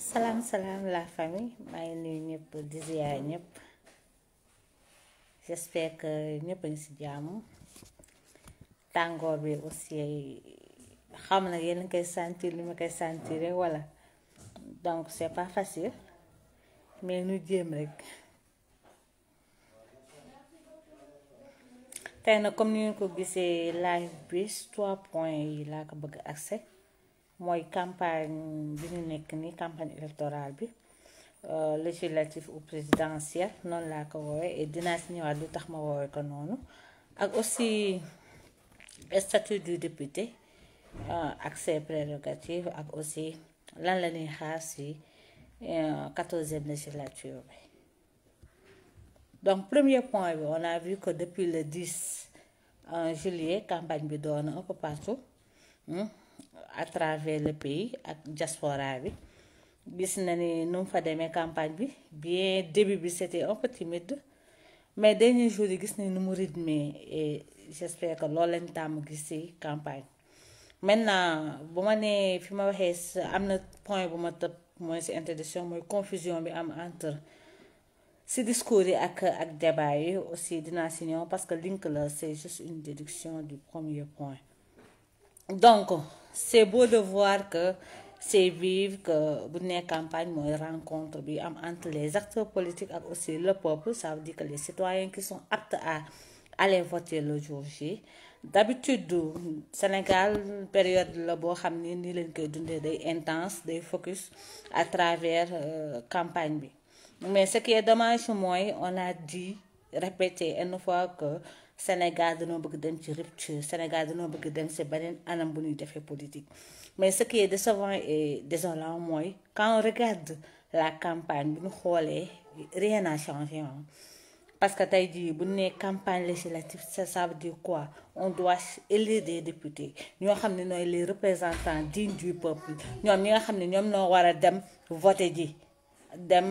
salaam salaam la famille maa ngi nuyu ñëpp di ziyaar ñëpp j'espère que ñëpp a ngi ci jàmm tàngoor bi aussi xam na yéen a ngi koy sentir li ma koy sentir walla donc c'est pas facile mais ñu jéem rek tey nag comme ni ngeen ko gisee live bi trois points yi laa ko bëgg accès mooy campagne bi ñu nekk ni campagne électorale bi législative ou présidentielle noonu laa ko woowee et dinaa si ñëwaat lu tax ma woowee ko noonu ak aussi statut du député ak ses prérogatives ak aussi lan la ñuy xaar si quatorzième législature bi donc premier point bi on a vu que depuis le 10 juillet campagne bi doon na un peu partout à travers le pays ak diaspora bi gis na ni nu mu fa demee campagne bi bien début bi c'était un peu timide mais dernier jour yi gis nañ nu mu rythmé et j'espère que loolu lañ tàmm gis ci campagne maintenant bu ma nee fi ma waxee am na point bu ma tëb mooy ci introduction mooy confusion bi am entre ci discours yi ak ak débat yi aussi dinaa ci ñëw parce que link la c'est juste une déduction du premier point donc c'est beau de voir que c'est vivre que bu nekk campagne mooy rencontre bi am entre les acteurs politiques ak aussi le peuple ça veut dire que les citoyens qui sont aptes à aller voter le jour J d'habitude Sénégal période la boo xam ni nii leen koy dundee day intense day focus à travers campagne bi mais ce qui est dommage mooy on a dit répété une fois que Sénégal dañoo bëgg dem ci rupture Sénégal dañoo bëgg dem ci beneen anam bu ñuy defee politique mais ce qui est décevant et désolant mooy quand on regarde la campagne bu ñu xoolee rien n'a changé parce que tey jii bu ñu nee campagne législative ça ça veut dire quoi on doit élire des députés ñoo xam ne nooy les représentants dignes du peuple ñoom ñi nga xam ne ñoom noo war a dem voter ji dem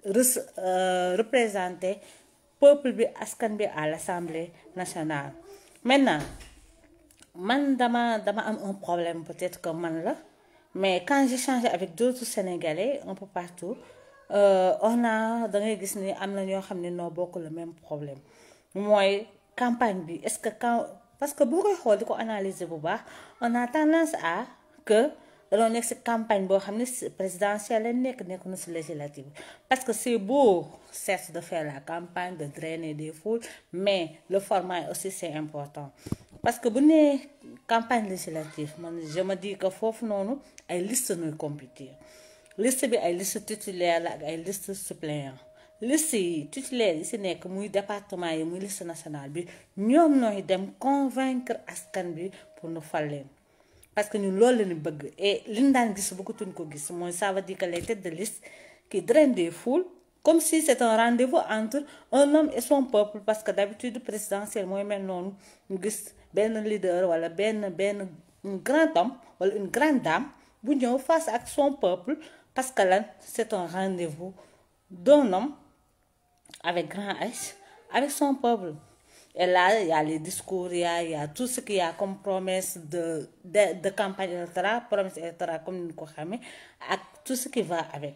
représenter peuple bi askan bi à l'Assemblée nationale maintenant man dama dama am un problème peut-être que man la mais quand j'échange avec d'autres Sénégalais un peu partout euh, on a da ngay gis ni am na ñoo xam ne noo bokk le même problème mooy campagne bi est-ce que quand parce que boo koy xool di ko analyser bu baax on a tendance à que dañoo nekk ci campagne boo xam ne présidentielle la nekk nekk na ci législative parce que c'est beau certes de faire la campagne de drainer des foules mais le format aussi c'est important parce que bu nee campagne législative man je me dis que foofu noonu ay liste nuy compétir liste bi ay liste titulaire la ak ay liste suppléant liste yi titulaire yi ci nekk muy département yi muy liste nationale bi ñoom nooy dem convaincre askan bi pour nu fal leen parce que ñun loolu la ñu bëgg et li ñu daan gis bëggatuñ ko gis mooy ça veut dire que les têtes de liste qui drainent des foules comme si c'est un rendez-vous entre un homme et son peuple parce que d'habitude présidentielle mooy mel noonu ñu gis benn leader wala benn benn un grand homme wala une grande dame bu ñëw face ak son peuple parce que lan c'est un rendez-vous d'un homme avec grand H avec son peuple et là il y a les discours il y a il y a tout ce qu'il y a comme promesse de de de campagne électorale promesse électorale comme ni ñu ko xamee ak tout ce qui va avec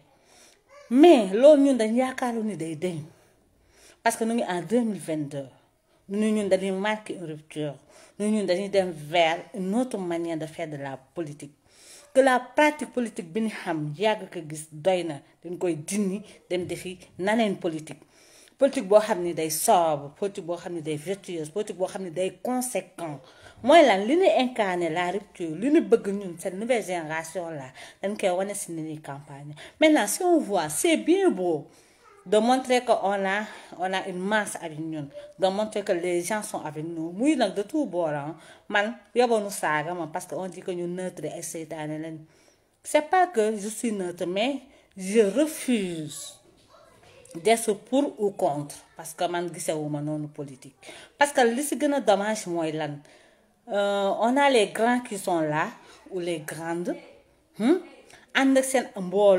mais loolu ñun dañ yaakaaru ni day deñ parce que ñu ngi en 2022 ñu ñun dañuy marquer une rupture ñu ñun dañuy dem vers une autre manière de faire de la politique que la pratique politique bi ñu xam yàgg ko gis doy na dañ koy dindi dem defi naneen politique politique boo xam ni day sobre politique boo xam ni day vertueuse politique boo xam ni day conséquent mooy lan li ñu incarner la rupture li ñu bëgg ñun cette nouvelle génération là dañ koy wane si ni ñuy campagne maintenant si on voit c'est bien beau de montrer que on a on a une masse avec ñun de montrer que les gens sont avec nous muy nag de tout bord man yoboonu saaga ma parce que on dit que ñu neutre ay seytaane lañ c'est pas que je suis neutre mais je refuse d'être pour ou contre parce que man gisewuma noonu politique parce que li ci gën a dommage mooy lan on a les grands qui sont là ou les grandes ànd ak seen mbooloo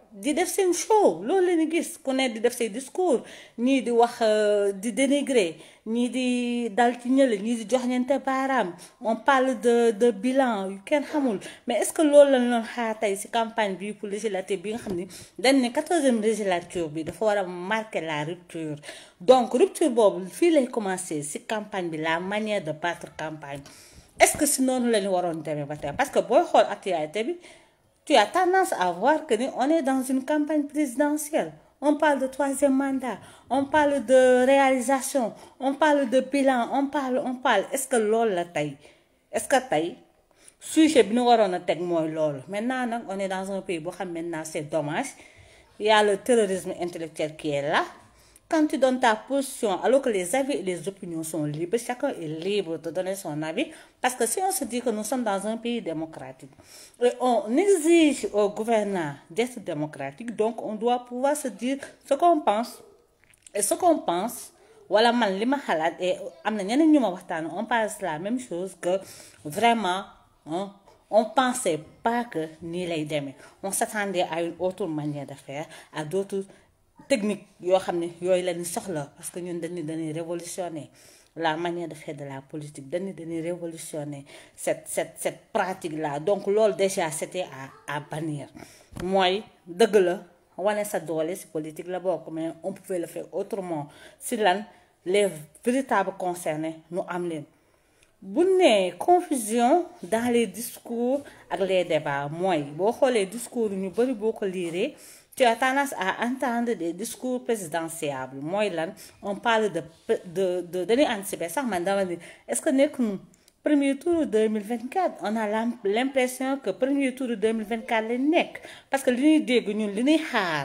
di def seen show loolu la ñu gis ku ne di def say discours ñii di wax di dénigrer ñii di dal ci ñële ñii di jox ñeente baaraam on parle de de bilan yu kenn xamul mais est-ce que loolu lañ doon xaar tey ci campagne bi pour législative bi nga xam ni dañ ne quatorzième législature bi dafa war a marquer la rupture donc rupture boobu fii lay commencer ci campagne bi la manière de battre campagne est-ce que si noonu la ñu waroon demee ba tey parce que booy xool actualité bi tu as tendance à voir que ni on est dans une campagne présidentielle on parle de troisième mandat on parle de réalisation on parle de bilan on parle on parle est-ce que loolu la tey est-ce que tey sujet bi ñu waroon a teg mooy loolu maintenant nag on est dans un pays boo xam maintenant c'est dommage il y a le terrorisme intellectuel qui est là quand tu donnes ta position alors que les avis et les opinions sont libres chacun est libre de donner son avis parce que si on se dit que nous sommes dans un pays démocratique et on exige aux gouvernants d'être démocratiques donc on doit pouvoir se dire ce qu'on pense et ce qu'on pense wala man li ma xalaat et am na ñeneen ñu ma waxtaan on pense la même chose que vraiment hein, on pensait pas que nii lay demee on s'attendait à une autre manière de faire à d'autres technique yoo xam ne yooyu la ñu soxla parce que ñun dañuy dañuy révolutionner la manière de faire de la politique dañuy dañuy révolutionner cette cette cette pratique là donc loolu déjà c'était à à bannir mooy dëgg la wane sa doole ci politique la bokk mais on pouvait le faire autrement ci lan les véritables concernés nu am leen bu ne confusion dans les discours ak les débats mooy boo xoolee discours ñu bari boo ko liiree tu as tendance à entendre des discours présidentiables mooy lan on parle de de de dañuy anticiper sax man dama ni est-ce que nekk nu premier tour 2024 on a l'impression que premier tour 2024 lañ nekk parce que li ñuy dégg ñun li ñuy xaar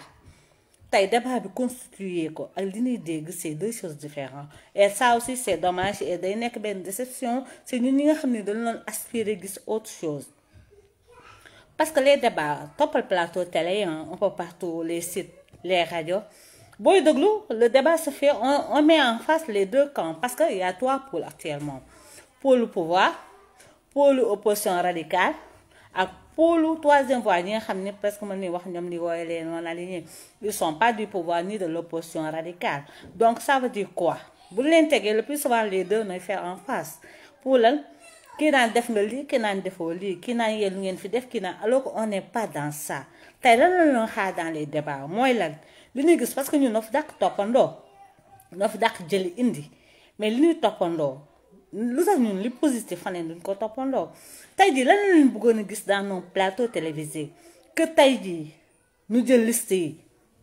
tey débat bi constitué ko ak li ñuy dégg c'est deux choses différentes et ça aussi c'est dommage et day nekk benn déception c'est ñun ñi nga xam ne dañu doon aspirer gis autre chose parce que les débats toppal plateau télé yi un peu partout les sites les radios booy déglu le débat se fait on, on met en face les deux camps parce que il y a trois pôles actuellement pôle pouvoir pôle opposition radicale ak pôle troisième voie ñi nga xam ne presque mën ni wax ñoom li wooye leen non alignés ils sont pas du pouvoir ni de l'opposition radicale donc ça veut dire quoi bu leen tegee le plus souvent les deux nooy faire en face pour lan kii naan def nga lii kii naan defoo lii kii naan yéen lu ngeen fi def kii naan alors que on n'est pas dans ça tey lan la ñu xaar dans les débats mooy lan li ñuy gis parce que ñun noo fi dàq toppandoo noo fi dàq jëli indi mais li ñuy toppandoo lu tax ñun li positif faneen duñ ko toppandoo tey jii lan la ñu bëggoon a gis dans nos plateaux télévisés que tey jii ñu jël liste yi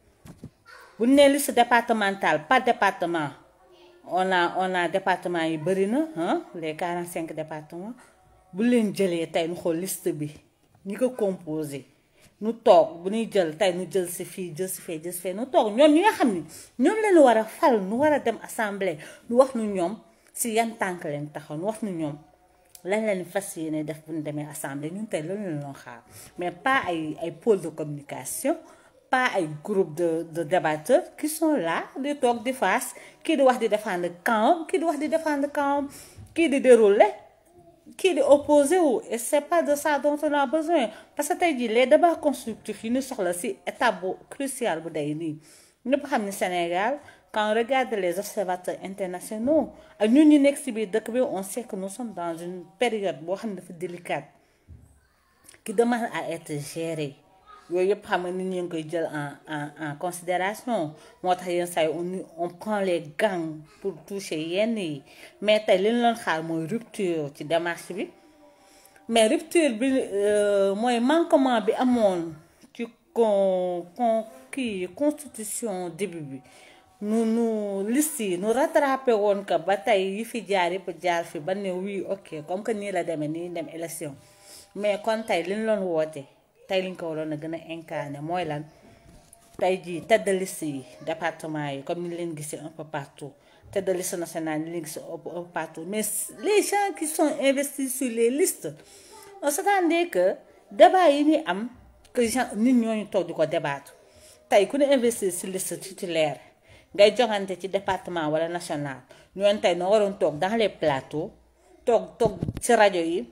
bu ñu nee liste départementale par département. on a on a département yi bëri na ah les quarante cinq départements bu leen jëlee tey nu xool liste bi ñi ko composé nu toog bu ñuy jël tey nu jël si fii jël si fee jël si fee nu toog ñoom ñi nga xam ni ñoom leen war a fal nu war a dem assemblée nu wax nu ñoom si yan tànk leen taxaw nu wax nu ñoom lan leen fas yéene def bu ñu demee assemblée ñun tey loolu leen loo xaar mais pas ay ay pôle de communication pas ay groupe de de débatteurs qui sont là di toog di face kii di wax di défendre camp kii di wax di défendre camp kii di dérouler kii di opposé wu et c'est pas de ça dont on a besoin parce que tey jii les débats constructifs yi ñu soxla ci étape bu cruciale bu day nii ñëpp xam ni Sénégal quand on regarde les observateurs internationaux ak ñun ñu nekk ci biir dëkk bi on sait que nous sommes dans une période boo xam ne dafa délicate qui demande à être gérée yooyu yëpp xam nga nit ñi ngi koy jël en en en considération moo tax yenn saa yi on on prend les gants pour toucher yenn yi mais tey li ñu leen xaar mooy rupture ci démarche bi mais rupture bi mooy manquement bi amoon ci con con kii constitution début bi nu nu liste yi nu rattrapé woon que ba tey yi fi jaar yëpp jaar fi ba ne oui ok comme que nii la demee nii dem élection mais kon tey li ñu doon woote. tey liñ ko waroon a gën a incarné mooy lan tey jii tête de liste yi département yi comme ni leen gisee un peu partout tête de liste nationale ni leen gisee un peu partout mais les gens qui sont investis sur les listes on s'attendait que débat yi ñuy am que gens nit ñooñu toog di ko débattre tey ku ne investir ci liste titulaire ngay joŋante ci département wala national ñooñu tey noo waroon toog dans les plateaux toog toog ci rajo yi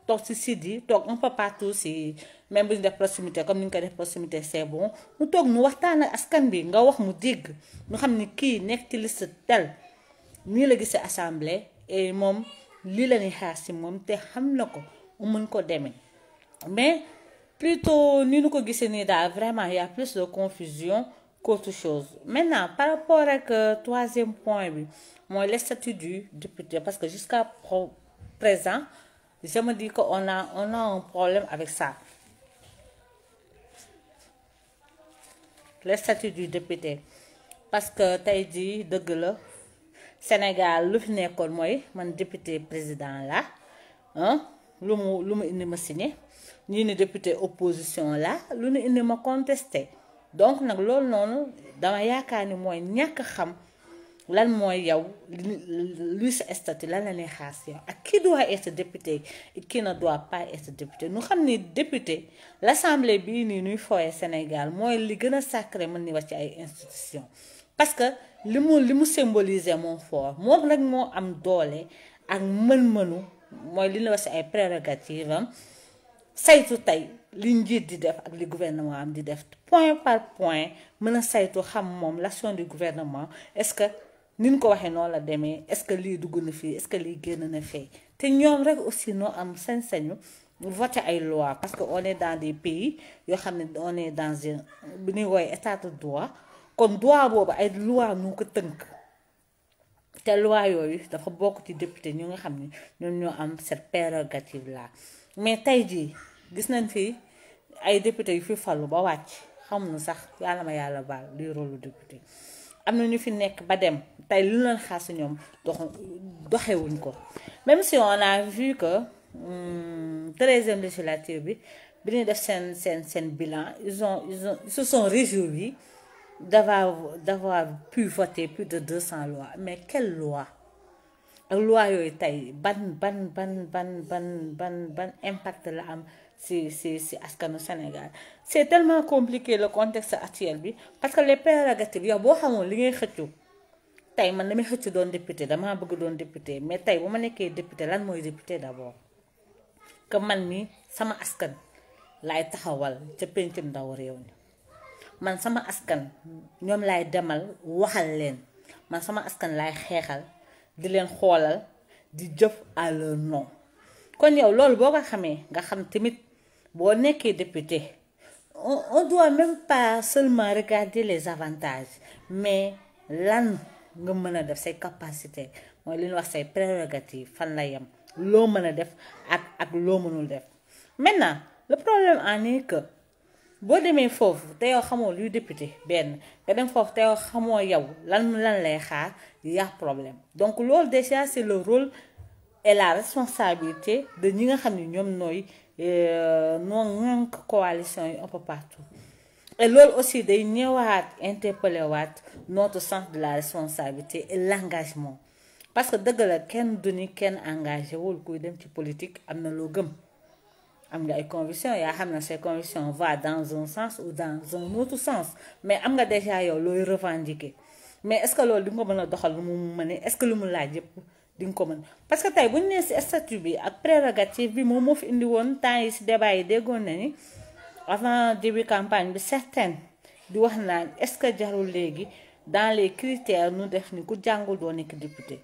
toog si site yi toog un peu partout si même bu ñu def proximité comme ni ñu ko def proximité c'est bon mu toog nu waxtaan ak askan bi nga wax mu dégg ñu xam ni kii nekk ci liste tel nii la gisee assemblée et moom lii la ñuy xaar si moom te xam na ko mu mën ko demee mais plutôt ni ñu ko gisee nii daal vraiment y a plus de confusion qu'autre chose maintenant par rapport ak troisième point bi mooy le statut du député parce que jusqu'à présent je me dis que on a on a un problème avec ça le statut du député parce que tey jii dëgg la Sénégal lu fi nekkoon mooy man député président la ah lu mu lu mu indi ma signé ñii ni député opposition la lu nu indi ma contesté donc nag loolu noonu dama yaakaar ni mooy ñàkk xam lan mooy yow luy sa statut lan la ñuy xaar si yow ak qui doit être député et qui ne doit pas être député nu xam ni député l'assemblée bii nii nuy fooyee Sénégal mooy li gën a sacré mën ni wax ci ay institutions parce que li mu li mu symboliser moom fort moom rek moo am doole ak mën-mënu mooy li ñu wax ci ay prérogatives am saytu tey li njiit di def ak li gouvernement am di def point par point mën a saytu xam moom l'action du gouvernement est-ce que ni ñu ko waxee noonu la demee est-ce que lii dugg na fii est-ce que lii génn na fee te ñoom rek aussi noo am sañ-sañu voter ay loi parce que on est dans des pays yoo xam ne on est dans un bi ñuy woowee état de droit kon droit boobu ay loi nu ko tënk te loi yooyu dafa bokk ci député ñu nga xam ne ñoom ñoo am cette prérogative là mais tey jii gis nañ fi ay député yu fi falu ba wàcc xamuñu sax yàlla ma yàlla baal luy rôle député am na ñu fi nekk ba dem tey lu leen xaar si ñoom dox doxewuñ ko même si on a vu que treizième législature bi bi ñuy def seen seen seen bilan ils ont ils ont ils se sont réjouis d'avoir d'avoir pu voter plus de deux cents lois mais quelle loi ak loi yooyu tey ban ban ban ban ban ban ban impact la am si si si askanu Sénégal c'est tellement compliqué le contexte actuel bi parce que les prérogatives yow boo xamoon li ngay xëccu tey man damay xëccu doon député damaa bëgg doon député mais tey bu ma nekkee député lan mooy député d'abord que man mi sama askan laay taxawal ca pencum ndaw réew mi man sama askan ñoom laay demal waxal leen man sama askan laay xeexal di leen xoolal di jëf à leur nom kon yow loolu boo ko xamee nga xam tamit boo nekkee député on on doit même pas seulement regarder les avantages mais lan nga mën a def say capacité mooy li ñuy wax say prérogatives fan la yem loo mën a def ak ak loo mënul def maintenant le problème en est que boo demee foofu te yow xamoo luy député benn nga dem foofu te yow xamoo yow lan lan lay xaar y'a problème donc loolu déjà c'est le rôle et la responsabilité de ñi nga xam ne ñoom nooy noo ŋànk coalition yi un peu partout et loolu aussi day ñëwaat interpeller waat notre sens de la responsabilité et l'engagement parce que dëgg la kenn du ni kenn engagé wul kuy dem ci politique am na loo gëm am nga ay convictions yaa xam ne ces convictions va dans un sens ou dans un autre sens mais am nga déjà yow looy revendiquer mais est-ce que loolu di nga ko mën a doxal lu mu mënee est-ce que lu mu laaj yëpp di nga ko mën parce que tey bu ñu nee ci statut bi ak prérogative bi moom moo fi indi woon temps yi ci débat yi déggoon na ni avant début campagne bi certaine di wax naan est-ce que jarul léegi dans les critères nu def ni ku jàngul doo nekk député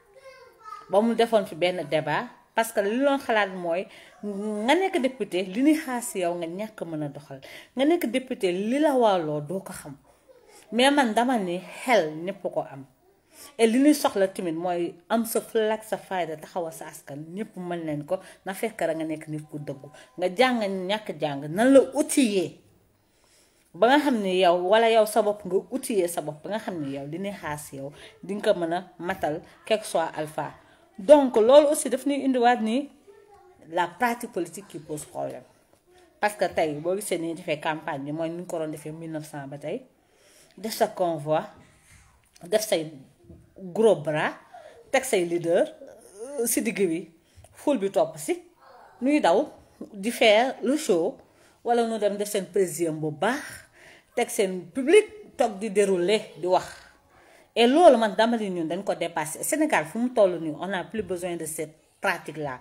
ba mu defoon fi benn débat parce que li loon xalaat mooy nga nekk député li ñuy xaar ci yow nga ñàkk mën a doxal nga nekk député li la wàlloo doo ko xam mais man dama ni xel ñépp ko am et li ñuy soxla tamit mooy am sa flag sa fayda taxawal sa askan ñépp mën leen ko na fekk rek nga nekk nit ku dëggu nga jàng ñàkk jàng nan la outillé ba nga xam ni yow wala yow sa bopp nga outillé sa bopp ba nga xam ni yow li ñuy xaar ci yow di nga ko mën a matal quelque soit alpha donc loolu aussi daf ñuy indiwaat ni la pratique politique qui pose problème parce que tey boo gisee ni defee campagne bi mooy ni ñu ko doon defee 1900 ba tey def sa convoi def say gros bras teg say leader si digg bi foule bi topp si nuy daw di faire le show wala nu dem def seen président bu baax teg seen public toog di dérouler di wax et loolu man dama ni ñun dañ ko dépassé Sénégal fu mu toll nii on a plus besoin de cette pratique là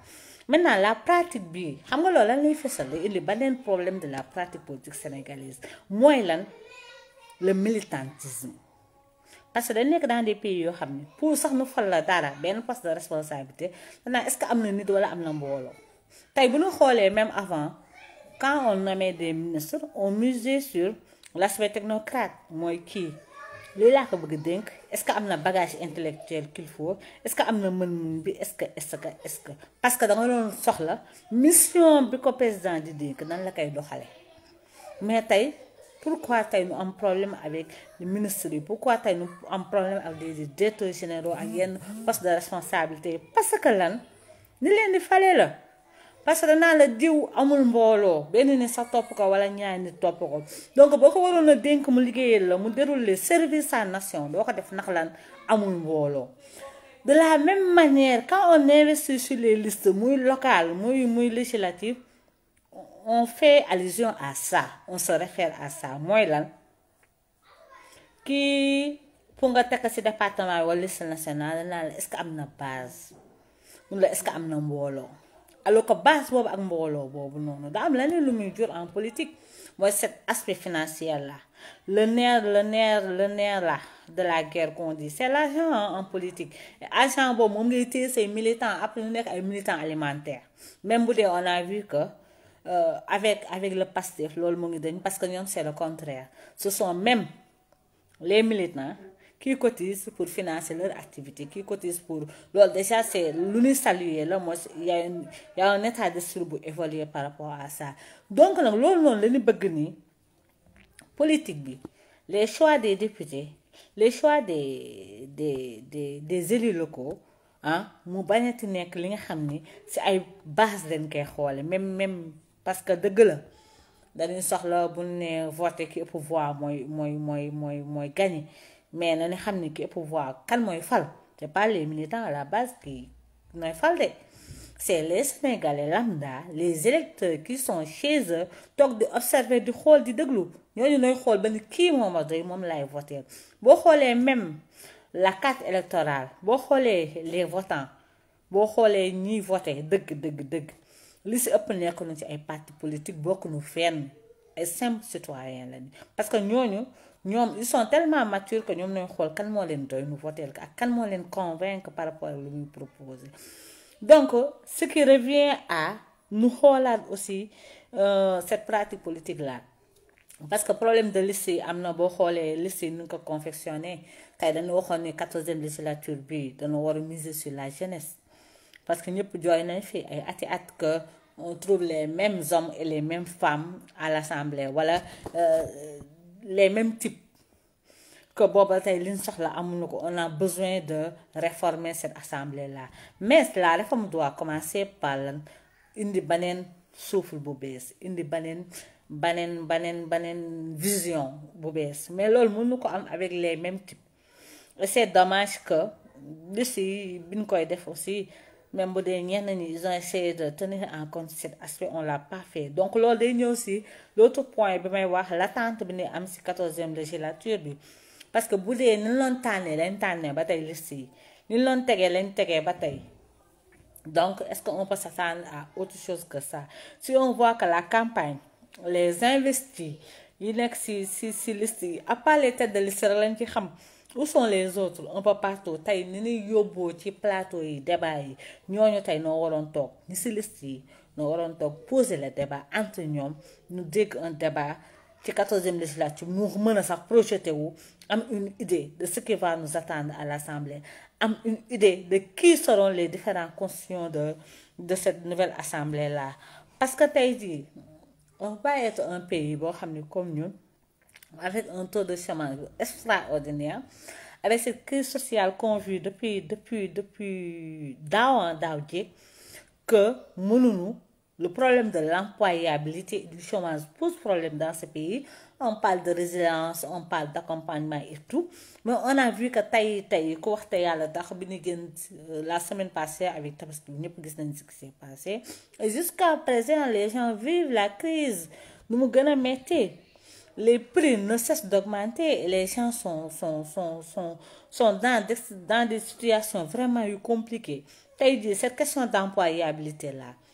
maintenant la pratique bi xam nga loolu lan lay fësal la indi beneen problème de la pratique politique sénégalaise mooy lan le militantisme parce que dañ nekk dans des pays yoo xam ne pour sax nu fal la dara benn poste de responsabilité danaa est-ce que am na nit wala am na mbooloo tey bu ñu xoolee même avant quand on nommait des ministres on misait sur l'aspect technocrate mooy kii lii laa ko bëgg dénk est-ce que am na bagage intellectuel qu'il faut est-ce que am na mën-mën bi est-ce que est-ce que est-ce que parce que da nga doon soxla mission bi ko président di dénk nan la koy doxale mais tey pourquoi tey nu am problème avec le ministre yi pourquoi tey nu am problème avec des directeurs généraux ak yenn poste de responsabilité parce que lan ni leen di fale la parce que danaa la diw amul mbooloo benn nit sax topp ko wala ñaari nit topp ko donc boo ko waroon a dénk mu liggéeyal la mu dérouler service sa nation doo ko def ndax lan amul mbooloo de la même manière quand on investit sur les listes muy locales muy muy législatives on fait allusion à ça on se réfère à ça mooy lan kii pour nga tekk ci département wala liste nationale danaa la est-ce que am na base mun la est-ce que am na mbooloo alors que base boobu ak mbooloo boobu noonu daa am leneen lu muy jur en politique mooy cet aspect financier là le nerf le nerf le nerf là de la guerre qu'on dit c'est l'argent en politique argent boobu moom ngay téye say militants après ñu nekk ay militants alimentaires même bu dee on a vu que euh, avec avec le PASTEF loolu mu ngi dañ parce que ñoom c'est le contraire ce sont même les militants qui cotisent pour financer leur activité qui cotisent pour loolu déjà c'est lu ñuy saluer la mooy y a une y a un état d'esprit bu évoluer par rapport à ça donc nag loolu noonu la ñu bëgg nii politique bi les choix des députés les choix des des des des élus locaux ah mu bañati nekk li nga xam ni ci ay base dañ koy xoole même même parce que dëgg la dañuy soxla bu ne voté ki ëpp voix mooy mooy mooy mooy mooy gagné mais na ni xam ni ki ëpp voix kan mooy fal c'est pas les militants à la base qui nooy fal de c'est les Sénégalais lambda les électeurs qui sont chez eux toog di observer di xool di déglu ñooñu nooy xool ba ni kii moom a doy moom lay voter boo xoolee même la carte électorale boo xoolee les votants boo xoolee ñiy voter dëgg dëgg dëgg li si ëpp nekk nu ci ay partis politiques bokk nu fenn ay simples citoyens lañu parce que ñooñu ñoom ils sont tellement matures que ñoom ñooy xool kan moo leen doy nu voter ak kan moo leen convaincre par rapport ak lu muy proposer donc ce qui revient à nu xoolaat aussi euh, cette pratique politique là parce que problème de liste yi am na boo xoolee liste yi nu ko confectionné tey dañu waxoon ni quatorzième législature bi dañu war a miser sur la jeunesse parce que ñëpp jooy nañ fi ay ati at que on trouve les mêmes hommes et les mêmes femmes à l'assemblée wala euh, les mêmes types que booba tey liñ soxla amuñu ko on a besoin de réformer cette assemblée là mais la réforme doit commencer par lan indi beneen souffle bu bees indi beneen beneen beneen beneen vision bu bees mais loolu mënu ko am avec les mêmes types et c'est dommage que liste yi bi ñu koy def aussi même bu dee ñenn ñi ils ont essayé de tenir en compte cet aspect on l'a pas fait donc loolu day ñëw si l'autre point bi may wax l'attente bi ni am si quatorzième législature bi parce que bu dee ni ñu loon tànnee lañ tànnee ba tey liste yi ni ñu loon tegee lañ tegee ba tey donc est-ce qu'on peut s'attendre à autre chose que ça si on voit que la campagne les investis yi nekk si si si liste yi à part les têtes de liste rek lañ ci xam où sont les autres un peu partout tey ni ñuy yóbboo ci plateau yi débat yi ñooñu tey noo waroon toog ni si liste yi noo waroon toog poser le débat entre ñoom ñu dégg un débat ci quatorzième législature mu mën a sax projeté wu am une idée de ce qui va nous attendre à l'Assemblée am une idée de qui seront les différentes constitutions de de cette nouvelle assemblée là parce que tey jii on va être un pays boo xam ne comme ñun avec un taux de chômage extraordinaire avec cette crise sociale qu'on vit depuis depuis depuis daaw daaw jéeg que mënuñu le problème de l'employabilité et du chômage pose problème dans ce pays on parle de résilience on parle d'accompagnement et tout mais on a vu que tey tey ku wax te yàlla tax bi ñu génn la semaine passée avec Tabaski ñëpp gis nañ ce qui s'est passé et jusqu'à présent les gens vivent la crise nu mu gën a metti les prix ne cessent d'augmenter et les gens sont sont sont sont sont dans des dans des situations vraiment yu compliquées tey jii cette question d'employabilité là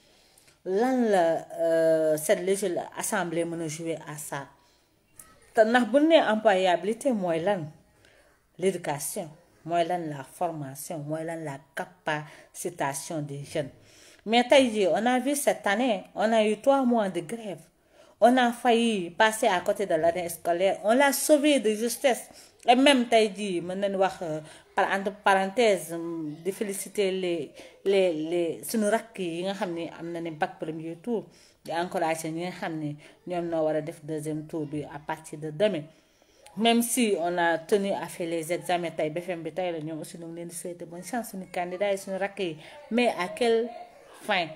lan la cette légile assemblée mën a jouer à ça te ndax bu nee employabilité mooy lan l'éducation mooy lan la formation mooy lan la capacitation des jeunes mais tey jii on a vu cette année on a eu trois mois de grève on a failli passer à côté de l'année scolaire on l'a sauvé de justesse et même tey jii mën nañu wax par entre parenthèse di féliciter les les les suñu rakk yi nga xam ni am na ne bac premier tour di encourager ñi nga xam ni ñoom noo war a def deuxième tour bi à partir de demain même si on a tenu à faire les examens tey BFM bi tey la ñoom aussi ñu ngi leen di souhaiter bonne chance suñu candidat yi suñu rakk yi mais à quelle fin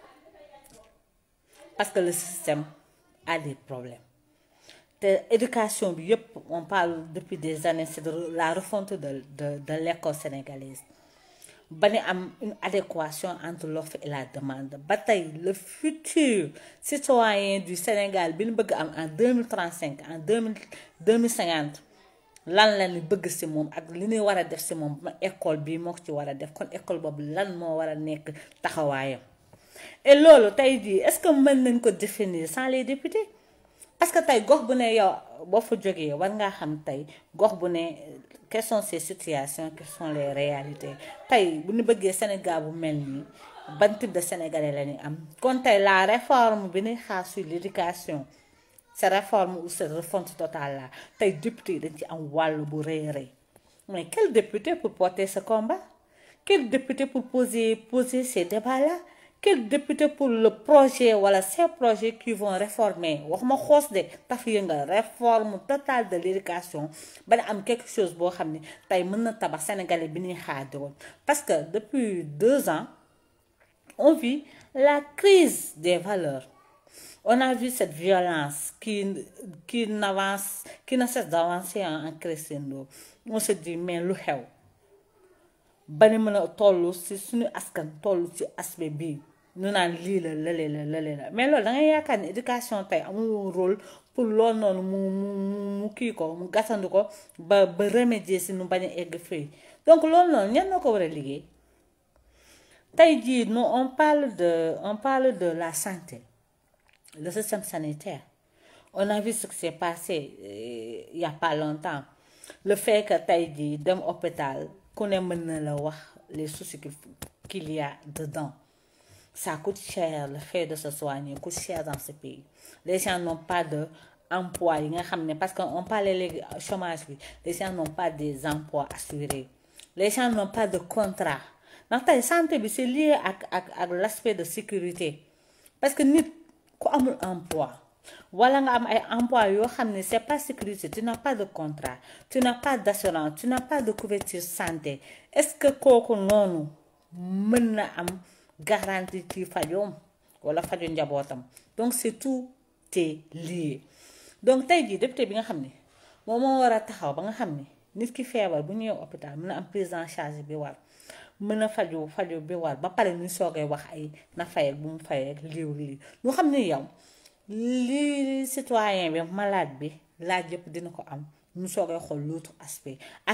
parce que le système a des problèmes te éducation bi yëpp on parle depuis des années c'est de la refonte de de de l'école sénégalaise ba ni am une adéquation entre l'offre et la demande ba tey le futur citoyen du Sénégal bi ñu bëgg am en deux mille trente cinq en deux mille deux mille cinquante lan la ñu bëgg ci moom ak li ñuy war a def ci moom ma école bii moo ko ci war a def kon école boobu lan moo war a nekk taxawaayam et loolu tey jii est-ce que mën nañ ko définir sans les députés parce que tey gox bu ne yow boo fa jógee war ngaa xam tey gox bu ne quelles sont ces situations quelles sont les réalités tey bu ñu bëggee Sénégal bu mel nii ban type de sénégalais la ñu am kon tey la réforme bi ñuy xaar sur l'éducation cette réforme ou cette refonte totale là tey député dañ ci am wàll bu rëy rëy mais quel député pour porter ce combat quel député pour poser poser ces débats là quel député pour le projet wala ces projets qui vont réformer waxuma xoos de taf yëngal réforme totale de l'éducation ba ne am quelque chose boo xam ne tey mën na tabax sénégalais bi ñuy xaadi woon parce que depuis deux ans on vit la crise des valeurs on a vu cette violence qui qui n'avance qui ne cesse d'avancer en crescendo on se dit mais lu xew ba ni mën a toll ci suñu askan toll ci aspect bii ñu naan lii la lële la lële la mais loolu da ngay yaakaar ne éducation tey amul rôle pour loolu noonu mu mu mu kii ko mu gàttandu ko ba ba remédier si nu bañ a egg fii donc loolu noonu ñan na ko war a liggéey tey jii nous on parle de on parle de la santé le système sanitaire on a vu ce qui s'est passé euh, il y a pas longtemps le fait que tey jii dem hôpital ku ne mën na la wax les soucis qu'il y a dedans ça coûte cher le fait de se soigner coûte cher dans ce pays les gens n'ont pas de emploi yi nga xam ne parce que on parlait léegi chômage bi les gens n'ont pas des emplois assurés les gens n'ont pas de contrat ndax tey santé bi c'est lié ak ak ak l'aspect de sécurité parce que nit ku amul emploi wala nga am ay emploi yoo xam ne c'est pas sécurisé tu n'as pas de contrat tu n'as pas d'assurance tu n'as pas de couverture santé est-ce que kooku noonu mën na am garantie ci fajoom wala fajo njabootam donc c'est tout est lié donc tey jii député bi nga xam ne moom moo war a taxaw ba nga xam ne nit ki feebar bu ñëwee hôpital mën a am prise en charge bi war mën a faju faju bi war ba pare ñu soogay wax ay na fay ak bu mu fay ak liiw lii ñu xam ne yow li citoyen bi malade bi laaj yëpp dina ko am ñu soogay xool l'autre aspect ak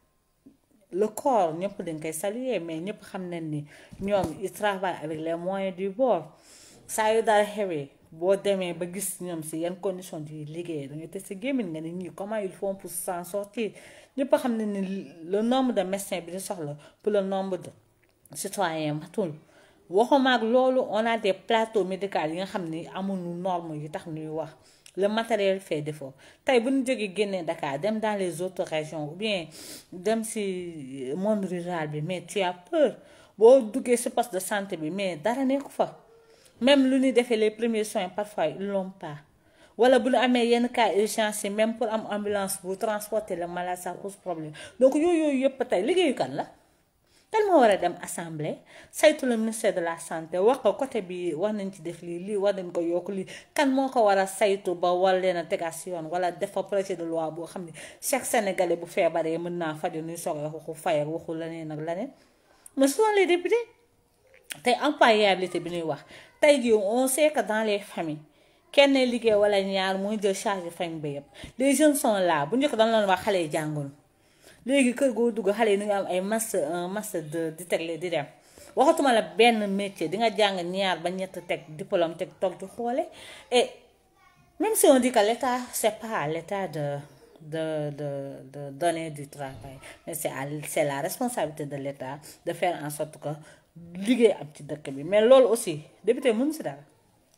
le corps ñëpp dañ koy saluer mais ñëpp xam nañ ni ñoom ils travaillent avec les moyens du bord saa yu dara xewee boo demee ba gis ñoom si yan condition di liggéey da ngay teg sa gémmiñ nga ni ñii comment ils font pour s'en sortir ñëpp xam ne ni le nombre de médecins bi ñu soxla pour le nombre de citoyens matul waxuma ak loolu on a des plateaux médicaux yi nga xam ni amuñu normes yi tax ñuy wax le matériel fait défaut tey bu ñu jógee génnee Dakar dem dans les autres régions ou bien dem ci monde rural bi mais tu as peur boo duggee ci poste de santé bi mais dara nekku fa même lu ñuy defee les premiers soins parfois ils l'ont pas wala bu ñu amee yenn cas urgence yi même pour am ambulance bu transporter le malade ça pose problème donc yooyu yooyu yëpp tey liggéeyu kan la kan moo war a dem assemblée saytu le ministère de la santé wax ko côté bi war nañ ci def lii lii war nañ ko yokk lii kan moo ko war a saytu ba war leen a tegaat si yoon wala def fa projet de loi boo xam ne chaque sénégalais bu feebaree mën naa faju nuy soog a waxu fay ak waxu leneen ak leneen mais ce sont les députés tey employabilité bi ñuy wax tey jii on sait que dans les familles kenn liggéey wala ñaar mooy jël charge famille ba yëpp les jeunes sont là bu njëkk dañ leen wax xale yi jàngul léegi kër goo dugg xale yi ñu ngi am ay master un master deux di tegle di dem waxatuma la benn métier di nga jàng ñaar ba ñett teg diplôme teg toog di xoole et même si on dit que l'état c'est pas l'état de de de de donner du travail mais c'est à c'est la responsabilité de l'état de faire en sorte que liggéey am ci dëkk bi mais loolu aussi député mënu si dara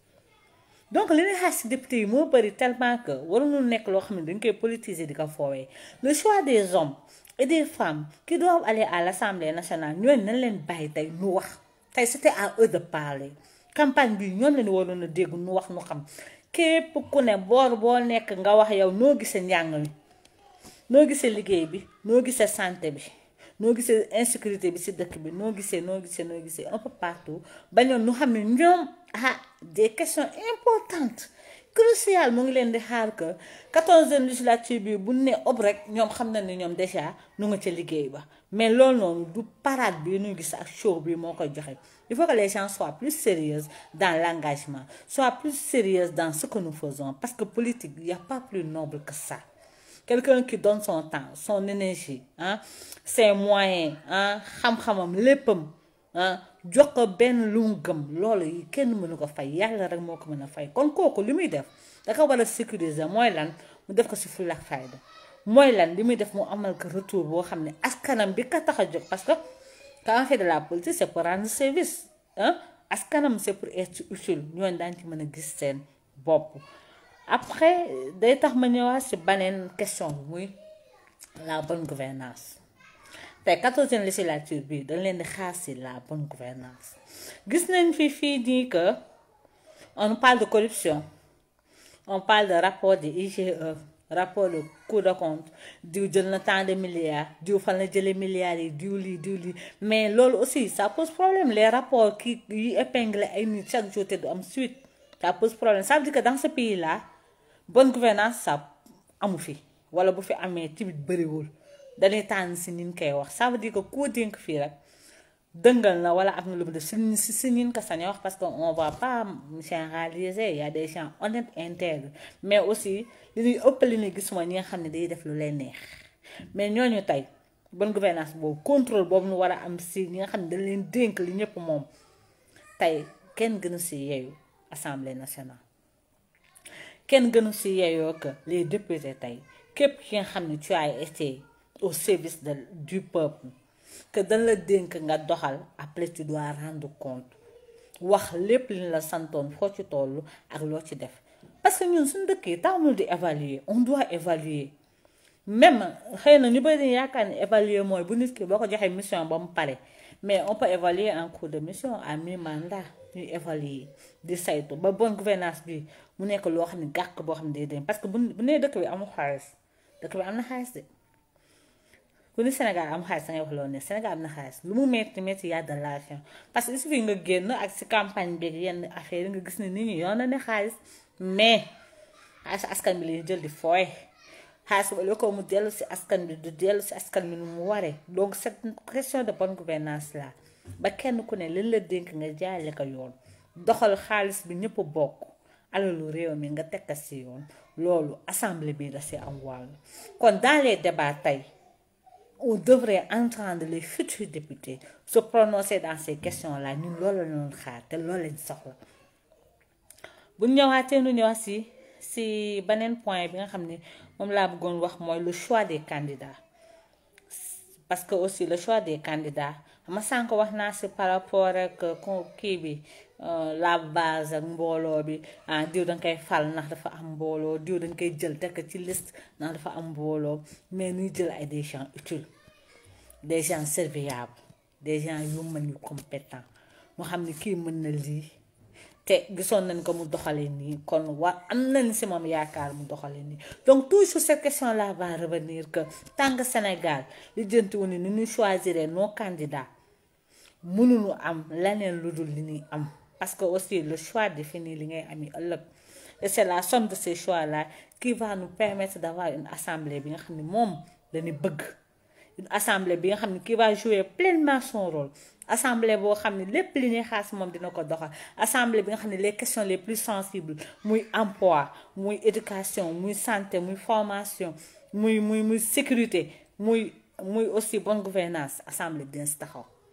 donc li ñuy xaar si député yi moo bëri tellement que waruñu nekk loo xam ne dañ koy politiser di ko foowee le choix des hommes et des femmes qui doivent aller à l'Assemblée nationale ñooñu nañ leen bàyyi tey nu wax tey c'était à eux de parler campagne bi ñoom lañu waroon a dégg nu wax nu xam képp ku ne boor boo nekk nga wax yow noo gisee njàng mi noo gisee liggéey bi noo gisee santé bi noo gisee insécurité bi ci dëkk bi noo gisee noo gisee noo gisee un peu partout ba ñoom ñu xam ne ñoom ah des questions importantes cruciales mu ngi leen di xaar que quatorzième législature bi bu ne ob rek ñoom xam na ne ñoom déjà nu nga ca liggéey ba mais loolu noonu du parade bi ñuy gis ak show bi moo koy joxe il faut que les gens soient plus sérieux dans l'engagement soient plus sérieux dans ce que nous faisons parce que politique il y a pas plus noble que ça quelqu'un qui donne son temps son énergie ah ses moyens ah xam-xamam léppam ah jox ko benn lu mu gëm loolu yi kenn mënu ko fay yàlla rek moo ko mën a fay kon kooku li muy def da ko war a sécuriser mooy lan mu def ko ci fulla ak fayda mooy lan li muy def mu amal ko retour boo xam ne askanam bi ka tax a jóg parce que quand on fait de la politique c'est pour rendre service ah askanam c'est pour être utile ñooñu daañu ci mën a gis seen bopp après day tax ma ñëwaat ci beneen question bi muy la bonne gouvernance tey quatorzième législature bi dañ leen di xaar ci la bonne gouvernance gis nañ fi fii nii que on parle de corruption on parle de rapport de IGE rapport de Cour des comptes diw jël na tant de milliards diw fan la jëlee milliards yi diw lii diw lii mais loolu aussi ça pose problème les rapports qui yi épinglé ay nit chaque jour te du am suite ça pose problème ça veut dire que dans ce pays là bonne gouvernance ça amu fi wala bu fi amee tamit bëriwul dañuy tànn si nin koy wax ça veut dire que koo dénk fii rek dëngal na wala am na lu mu def si si si nin ko sañ wax parce que on va pas généraliser il y a des gens honnêtes intègres mais aussi li ñuy ëpp li ñuy gis mooy ñi nga xam ne day def lu lay neex mais ñooñu tey bonne gouvernance boobu contrôle boobu nu war a am si ñi nga xam ne dañ leen dénk li ñëpp moom tey kenn gënu si yeeyu assemblée nationale kenn gënu si yeeyoo que les députés tey képp ki nga xam ne tu as été au service de du peuple que dañ la dénk nga doxal après tu dois rendre compte wax lépp li la santoon foo ci toll ak loo ci def parce que ñun suñu dëkk yi taamul di évaluer on doit évaluer même xëy na ñu bëri yaakaar ni évaluer mooy bu nit ki boo ko joxee mission ba mu pare mais on peut évaluer en cours de mission à mi-mandat ñuy évaluer di saytu ba bonne gouvernance bi mu nekk loo xam ne gàkk boo xam ne day dem parce que bu bu nee dëkk bi amul xaalis dëkk bi am na xaalis de ku ni Sénégal am xaalis dangay wax loolu ne Sénégal am na xaalis lu mu metti metti y a de l'argent parce que il suffit nga génn ak si campagne bi yenn affaire yi nga gis ne nit ñi yoon na ne xaalis mais xaalis askan bi lay jël di fooy xaalis wala ko mu dellu si askan bi du dellu si askan bi nu mu waree donc cette question de bonne gouvernance là ba kenn ku ne liñ la dénk nga jaale ko yoon doxal xaalis bi ñëpp bokk alalu réew mi nga tekka si yoon loolu assemblée bi da si am wàll kon dans les débats tey on devrait entendre les futurs députés se prononcer dans ces questions là ñun loolu la ñu xaar te loolu lañ soxla bu ñëwaatee nu ñëwaat si si beneen point bi nga xam ne moom laa bëggoon wax mooy le choix des candidats parce que aussi le choix des candidats ma sànq wax naa si par rapport ak kii bi la base ak mbooloo bi ah diw dañ koy fal ndax dafa am mbooloo diw dañ koy jël tekk ci liste ndax dafa am mbooloo mais ñuy jël ay des gens utiles des gens serviables des gens yu mën yu compétents moo xam ne kii mën na lii te gisoon nañ ko mu doxalee nii kon war am nañ si moom yaakaar mu doxalee nii donc toujours cette question là va revenir que tant que Sénégal li jëntiwu ni ni ñu choisir nos candidats mënuñu am leneen lu dul li ñuy am parce que aussi le choix définit li ngay ami ëllëg et c'est la somme de ces choix là qui va nous permettre d'avoir une assemblée bi nga xam ne moom dañuy bëgg une assemblée bi nga xam ne qui va jouer pleinement son rôle assemblée boo xam ne lépp li ñuy xaas moom dina ko doxal assemblée bi nga xam ne les questions les plus sensibles muy emploi muy éducation muy santé muy formation muy muy muy sécurité muy muy aussi bonne gouvernance assemblée dina si taxaw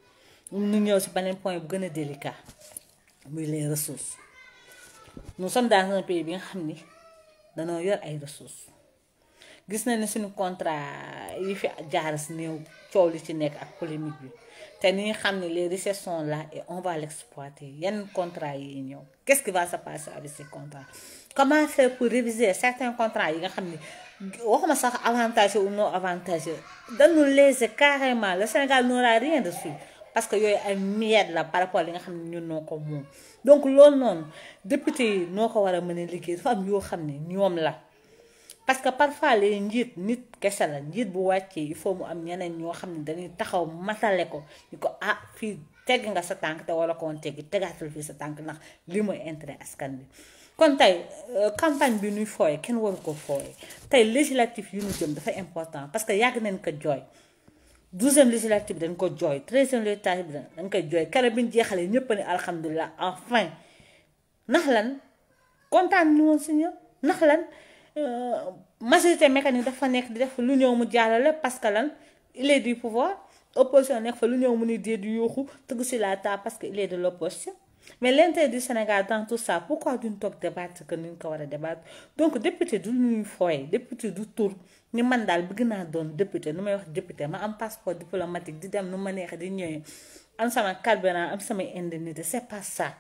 ñu ñëw si beneen point bu gën a délicat muy les ressources nous sommes dans un pays bi nga xam ni danoo yor ay ressources gis na ne suñu contrat yi fi jaar si néew coow li ci nekk ak polémique bi te ni nga xam ne les richesses sont là et on va l'exploiter yenn contrat yi ñëw qu'est-ce qui va se passer avec ces contrats comment faire pour réviser certains contrats yi nga xam ni waxuma sax avantageux ou non avantageux dañu léser carrément le Sénégal n'aura rien dessus parce que yooyu ay miettes la par rapport li nga xam ne ñun noo ko moom donc loolu noonu député yi noo ko war a mën a liggéey dafa am yoo xam ne ñoom la parce que parfois les njiit nit kese la njiit bu wàccee il faut mu am ñeneen ñoo xam ne dañuy taxaw matale ko ñu ko ah fii tegg nga sa tànk te wala koon teggi tegaatal fii sa tànk ndax li mooy intérêt askan bi kon tey campagne bi ñuy fooye kenn waru ko fooye tey législatif yu ñu jëm dafa important parce que yàgg nañ ko jooy douzième législative bi dañ ko jooy treizième législative bi dañ koy jooy keroog bi ñu jeexalee ñëpp ni alhamdulilah enfin ndax lan kontaan ñu woon si ñëpp ndax lan majorité mécanique dafa nekk di def lu ñëw mu jàllale parce que lan il est du pouvoir opposition nekk fa lu ñëw mu ni dee di yuuxu tëgg si la table parce que il est de l'opposition mais l'intérêt du Sénégal dans tout ça pourquoi duñ toog débattre que nuñ ko war a débattre donc député du ñuy fooye député du tur ni man daal bëgg naa doon député nu may wax député ma am passeport diplomatique di dem nu ma neexee di ñëwee am sama carburant am samay indemnité c'est pas ça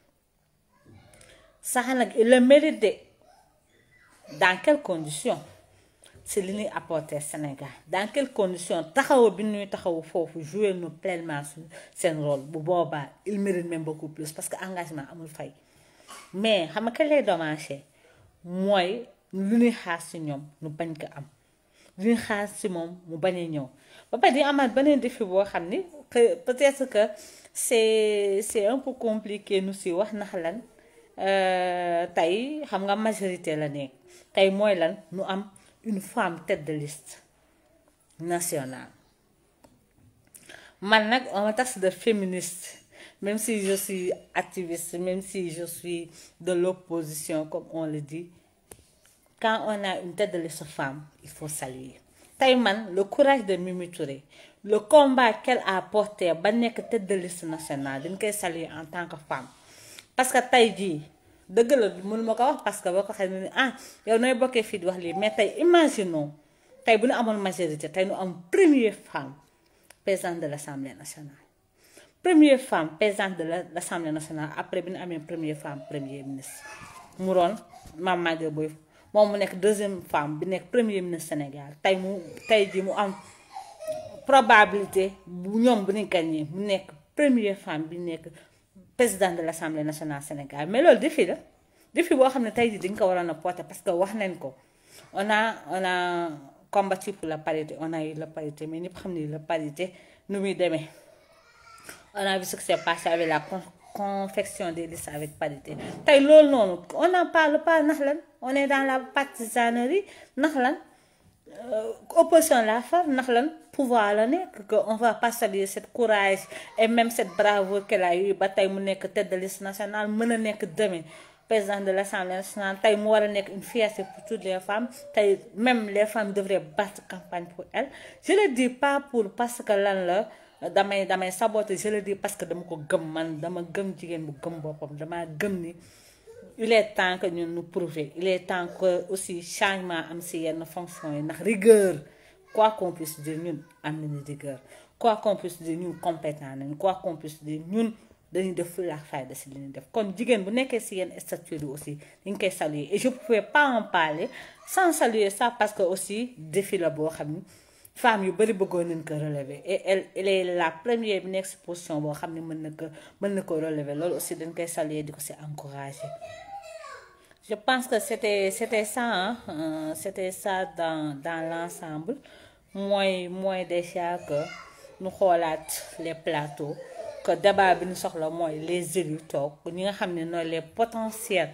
sax nag il le mérite de dans quelles conditions c'est li ñuy apporter Sénégal dans quelles conditions taxawu bi ñuy taxawu foofu jouer nu pleinement seen rôle bu boobaa il mérite même beaucoup plus parce que engagement amul fay mais xam nga kañ lay dommagé mooy lu ñuy xaar ci ñoom nu bañ ko am lu ñuy xaar ci moom mu bañ a ñëw ba pare di amaat beneen défi boo xam ni peut-être que c'est c'est un peu compliqué nu si wax ndax lan tey xam nga majorité la nekk tey mooy lan nu am une femme tête de liste nationale man nag on me taxe de féministe même si je suis activiste même si je suis de l'opposition comme on le dit quand on a une tête de liste femme il faut saluer tey man le courage de Mimi Touré le combat qu'elle a porté ba nekk tête de liste nationale dañ koy saluer en tant que femme parce que tey jii dëgg la mënu ma ko wax parce que boo ko xamee ni ah yow nooy bokkee fii di wax lii mais tey imaginons tey bu ñu amoon majorité tey ñu am première femme présidente de l'Assemblée nationale première femme présidente de l'Assemblée nationale après bi ñu amee première femme premier ministre mu doon Mame Maguette Boye moom mu nekk deuxième femme bi nekk premier ministre Sénégal tey mu tey ji mu am probabilité bu ñoom bu ñu gagné mu nekk première femme bi nekk président de l'Assemblée nationale Sénégal mais loolu défi la défi boo xam ne tey jii dañ ko waroon a porter parce que wax nañ ko on a on a combattu pour la parité on a eu la parité mais ñëpp xam ne la parité nu muy demee on a vu ce qui s'est passé avec la confection des listes avec parité tey loolu noonu on n'en parle pas ndax lan on est dans la partisanerie ndax lan opposition la far ndax lan pouvoir la nekk que on va pas saluer cette courage et même cette bravoure qu'elle a eu ba tey mu nekk tête de liste nationale mën a nekk demain président de l'Assemblée nationale tey mu war a nekk une fierté pour toutes les femmes tey même les femmes devraient battre campagne pour elle je le dis pas pour parce que lan la damay damay saboter je le dis parce que dama ko gëm man dama gëm jigéen bu gëm boppam dama gëm ni il est temps que ñun ñu prouver il est temps que aussi changement am ci yenn fonction yi ndax rigueur quoi qu'on puisse dire ñun am nañu rigueur quoi qu'on puisse dire ñun compétent nañu quoi qu'on puisse dire ñun dañuy def fulla ak fayda ci li ñuy def kon jigéen bu nekkee ci yenn statut yi aussi dañ koy saluer et je pouvais pas en parler sans saluer ça parce que aussi défi la boo xam ni femme yu bari bëggoon nañ ko relever et elle elle est la première bi nekk ci position boo xam ne mën na ko mën na ko relever loolu aussi dañ koy saluer di ko ci encourager je pense que c'était c'était ça hein c'était ça dans dans l'ensemble mooy mooy déjà que ñu xoolaat les plateaux que débat bi ñu soxla mooy les élus toog ñi nga xam ne nooy les potentiels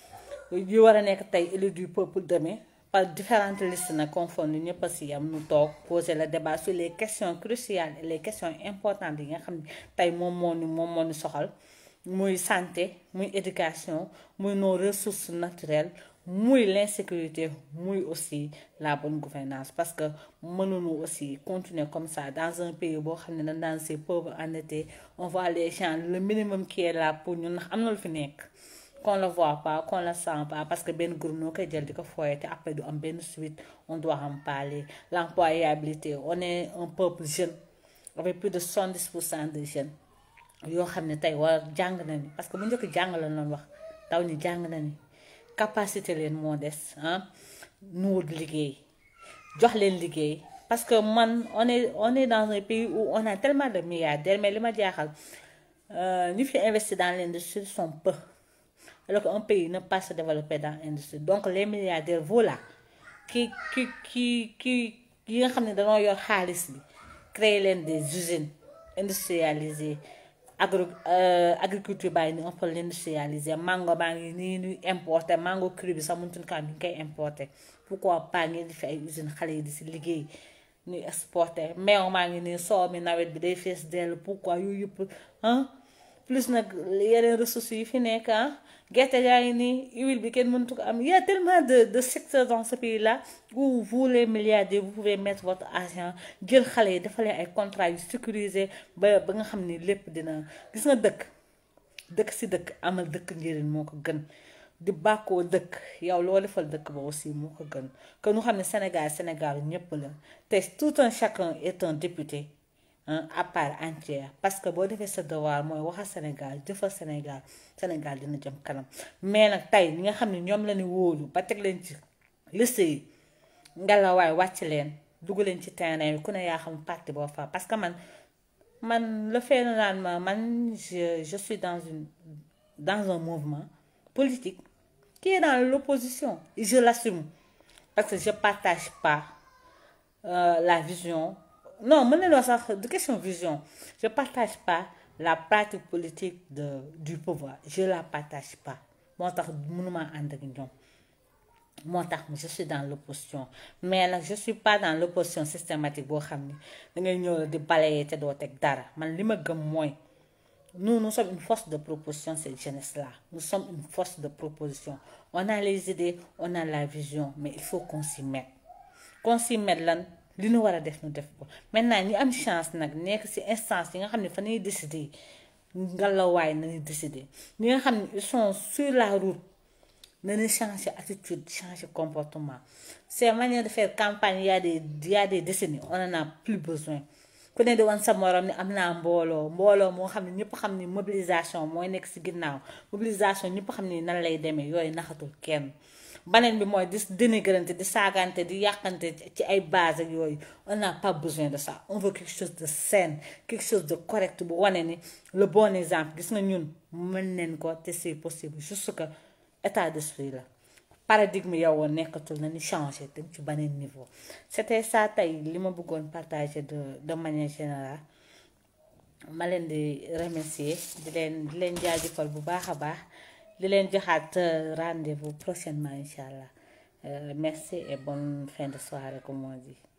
yi war a nekk tey élus du peuple demain par différentes listes nag confondre ñëpp a si yam ñu toog poser le débat sur les questions cruciales et les questions importantes yi nga xam ne tey moom moo ni moom moo ni soxal muy santé muy éducation muy nos ressources naturelles muy l'insécurité muy aussi la bonne gouvernance parce que mënuñu aussi continuer comme ça dans un pays boo xam ne dañ daan c'est pauvre endetté on voit les gens le minimum qui est là pour ñun ndax am na lu fi nekk qu'on le voit pas qu'on le sent pas parce que benn groupe noo koy jël di ko foyee te après du am benn suite on doit en parler l'employabilité on est un peuple jeune avec plus de 70 pour cent de jeunes yoo xam ne tey war jàng nañu parce que bu njëkk jàng la doon wax taw ñi jàng nañu capacité leen moo des ah nu wut liggéey jox leen liggéey parce que man on est on est dans un pays où on a tellement de milliardaires mais li ma jaaxal ñu fi investi dans l'industrie sont peu alors qu'un pays ne peut pas se développer dans l'industrie donc les milliardaires voilà ki ki ki ki yi nga xam ne dañoo yor xaalis bi créer leen des usines industrialisées agro agriculture bàyyi ni on peut l'industrialiser mango baa ngi nii ñuy importer mango cru bi sax mënutuñ ko am ñu ngi koy importer pourquoi pas ngeen di fi ay usines xale yi di si liggéey ñuy exporter meew maa ngi nii soow mi nawet bi day fees dell pourquoi yooyu yëpp ah plus nag yeneen ressources yi fi nekk ah gerte yaa ngi nii huile bi kenn mëntu ko am il y a tellement de de secteurs dans ce pays là où vous les milliardaires vous pouvez mettre votre argent jël xale yi dafa leen ay contrats yu sécurisé ba ba nga xam ni lépp dina gis nga dëkk dëkk si dëkk amal dëkk njëriñ moo ko gën di bàkkoo dëkk yow loo defal dëkk ba aussi moo ko gën que ñu xam ne Sénégal Sénégal ñëpp la te tout un chacun est un député à part entière parce que boo defee sa devoir mooy waxal Sénégal jëfal Sénégal Sénégal dina jëm kanam mais nag tey ñi nga xam ne ñoom la ñu wóolu ba teg leen ci liste yi ngelawaay wàcc leen dugg leen ci terrain bi ku ne yaa xam parti boo fa parce que man man le fait naan ma man je je suis dans une dans un mouvement politique qui est dans l'opposition et je l'assume parce que je partage pas euh, la vision non mën nañu wax sax de question vision je partage pas la pratique politique de du pouvoir je la partage pas moo tax mënuma ànd ak ñoom moo tax je suis dans l'opposition mais nag je suis pas dans l'opposition systématique boo xam ni dangay ñëw di balayer te doo teg dara man li ma gëm mooy nous nous sommes une force de proposition cette jeunesse là nous sommes une force de proposition on a les idées on a la vision mais il faut qu'on s'y mette qu'on s'y mette lan li ñu war a def ñu def ko maintenant ñi am chance nag nekk ci instance yi nga xam ne fa ñuy décider ngalawaay nañuy décider ñi nga xam ne ils sont sur la route nañu changer attitude changer comportement ces manières de faire campagne il y a des il y a des décennies on en a plus besoin ku ne di wan sa morom ni am naa mbooloo mbooloo moo xam ne ñëpp xam ni mobilisation mooy nekk ci ginnaaw mobilisation ñëpp xam ni nan lay demee yooyu naxatul kenn baneen bi mooy di dénigrante di saagante di yàqante ci ay base ak yooyu on n'a pas besoin de ça on veut quelque chose de sain quelque chose de correct bu wane ni le bon exemple gis nga ñun mën neen ko te c'est possible juste que état d'esprit la paradigme yow woon nekkatul na ni changer dem ci beneen niveau c'était ça tey li ma bëggoon partager de de manière générale ma leen di remercier di leen di leen jaajëfal bu baax a baax di leen joxaat rendez-vous prochainement incha allah merci et bonne fin de soirée comme on dit